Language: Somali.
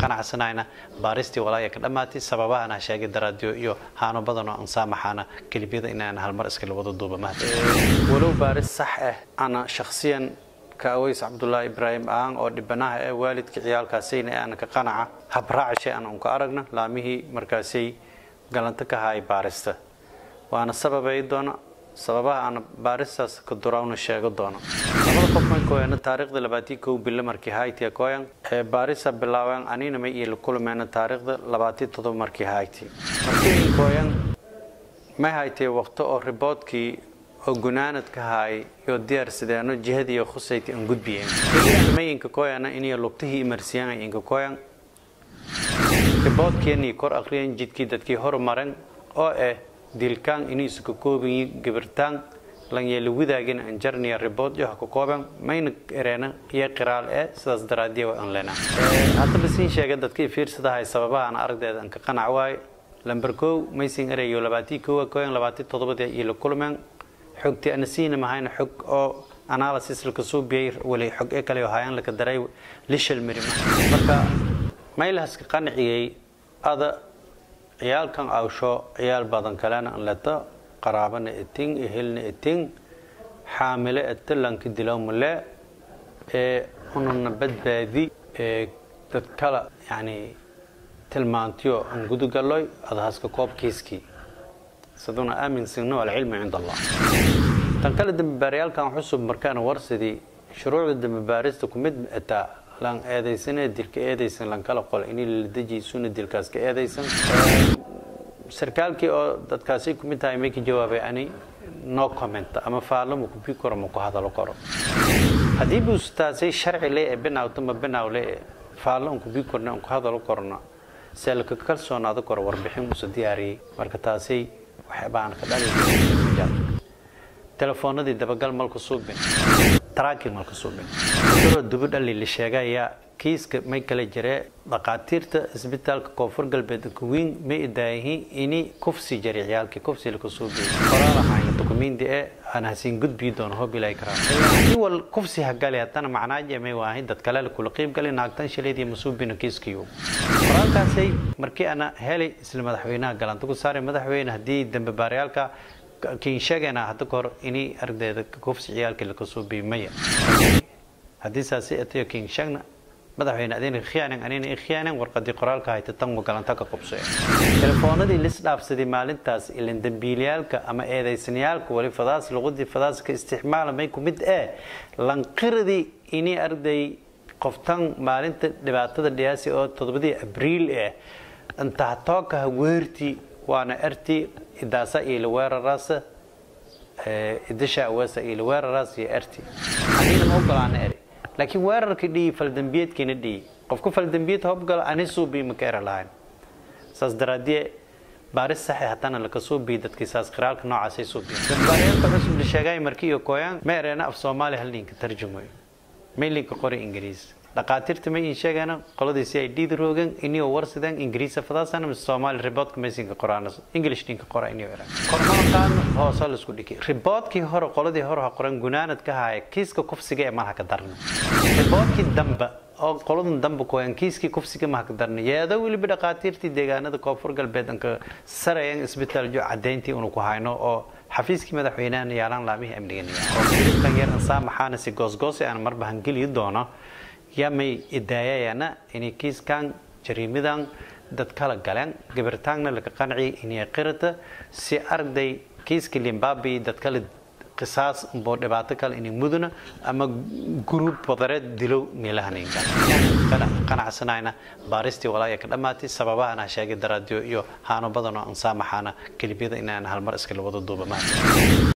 qanacsanayna baaristii walaaya ka dhammaatay sababahan ha sheegay daraadiyo iyo haano badan oo ansaamaxaana kelibyada inaan halmar iskala wada duuba mahad walow baaris sax ah ana shakhsiyan ka aweys cabdulaahi ibraahim aan oo dhibanaha ee waalidka ciyaalkaasayna aan ka qanaca habraacishay aan unka aragna laamihii markaasay galanto ka haay baarista waana sababay doona sababaha aan baaristaas ka durawna sheego doono labada qof may kooyana taariikhda labaatii kow bille markii hayti kooyan ee baarisa bilaabeen anina may iyo kulmeena taariikhda labaatii todoba markii hayti markii kooyan may haytay waqto oo riboodkii oo gunaanad ka haay iyo diyaarsadeeno jihadii khusayti aan gudbiyeen may inka kooyana inay lugtihii imarsiyaan inka kooyan riboodkeenii kor aqriyan jidkii dadkii hormaran oo ah dilkaan iniisu ka koobayi gabirtaan lanyeela wadaagin aan jarniya ribood iyo ka kooban mayna ereena iyo qiraal ee sidaas daraadiya waa aan leenaa haddaba siin sheega dadkii fiirsadahay sababaha aan aragdeeda aan ka qanac waayo lamber kow maysin ereyo labaatii kowa kooyan labaatii toddobadii iyo la kulmeen xogtii ana siina mahayna xog oo analysis laka soo biyay wali xog ee kale oo hayaan laka daray lishal mirima marka maylahaska qanciyay ada ciyaalkan awsho ciyaal badan kalena anleto qaraabana eting ehelna eting xaamile etalanka dilowmale ee unana badbaadi ee dad kala yani tilmaantiyo an gudugaloy adahaska koobkiiskii saduna aaminsigno alcilmu cind allah tan kale dambibaaryaalkan xusub markaana warsidii shuruucda dambibaarista kumid etaa lan eedaysanee dilka eedaysan lan kala qol inay la dejiysuna dilkaas ka eedaysan sarkaalkii oo dadkaasi kumid tahay may ka jawaabay ani no comment ama faallo ma kubi karo ma ku hadalo karo haddii buustaasay sharci le ee binawto ma binaw le ee faallo aan kubi korna aan ku hadalo korna see laka kalsoonaado karo warbixin uusa diyaariyey marka taasay waxyaabaan ka dhali telefoonadii dabagal malka suubin tracking malka suubin daroo dubi dhali la sheegaya kiiska may kala jiree dhaqaatiirta isbitaalka koonfur galbeed kuwiin may idaayihiin ini kufsi jari ciyaalkii kufsi laka suubiy qoraalahayna dukumindi ee aan hasiin gudbii doono hob ilaahi karaa hadii wal kufsi hagali haddana macnaaje may waahay dad kale kula qiib gali naagtan shileedii masuubina kiiskiyo qoraalkaasay markii ana helay isla madaxweynaha galanta ku saaray madaxweyne haddii dambe baaryaalka kiin sheegayna hadda kahor inay ardayda kufsi ciyaalkii laka suubiy maya haddii saasi atayo kiin sheegna madaxweyne adina khiyaanan anina khiyaanan warqadii qoraalka hayta tan galanta ka qubsay telefoonadii lis dhaafsaday maalintaas ilan dambiilayaalka ama eedaysanayaalka wali fadaas luqadii fadaas ka isticmaala may ku mid ee lanqiradii inay arday qoftan maalinta dhibaatada dhiyaasi oo toddobadii abriil eh intaa tookaha weertii waana ertii idaasa ila weeraraasa idasha awaasa ila weeraraas iyo ertii anina ma ogolaana eri laakiin weerarka dhiyi faldambiyeedkiina dhiyi qofku faldambiyed hobgala ani suubii maka era lahayn saas daraadiye baaris saxe haddana laka suubii dadkii saas qiraalka noocaasay suubiyen dambaariyaalka cusub la sheegay markii iyo kooyaan ma ereena af soomaali hal linka tarjumayo may linka qori ingiriis dhaqaatiirta may in sheegana qoladii si ay dhiidi roogan inio warsideen ingiriisa fadaasana mise soomaali riboodka maysinka qoraan english dhinka qora inio era kormalqaan hoose la isku dhiki riboodkii hore qoladii hore ha qoran gunaanad ka haaya kiiska kufsiga ee malaha ka darna riboodkii damba oo qoladan damba kooyan kiiskii kufsiga maha ka darna yeedo weliba dhaqaatiirtii deegaanada koonfur galbeed anka sarayan isbitaal jo cadayntii unu ku hayno oo xafiiskii madaxweynahana yaalaan laamihii amnigan yar ansaa maxaana si goosgoosi aan marba hangeliyi doono yamay idaayayana inay kiiskan jariimidan dad kala galeen gabirtaanna laga qanciyay inay qirata si arday kiiska limbabi dad kale qisaas umboo dhibaato kale inay muduna ama guruub wadareed dilow meelahaninka qanacsanayna baaristii walaaya ka dhammaatay sababahan ha sheegay daraadiyo iyo haano badan oo ansaamaxaana kelibiyada inaan halmar iskala wada duuba maanta